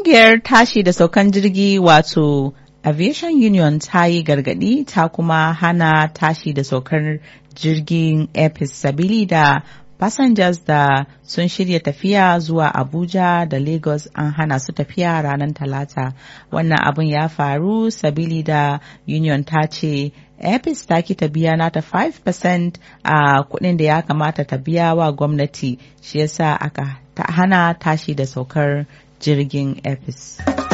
Ƙungiyar tashi da saukan jirgi wato Aviation Union ta yi gargaɗi ta kuma hana tashi da saukar jirgin Epis sabili da passengers da sun shirya tafiya zuwa Abuja da Lagos an hana su tafiya ranar Talata. Wannan abin ya faru sabili da Union ta ce Epis ta ki ta biya nata 5% a kuɗin da ya kamata ta biya wa gwamnati shi yasa aka ta hana tashi da saukar jirgin Epis.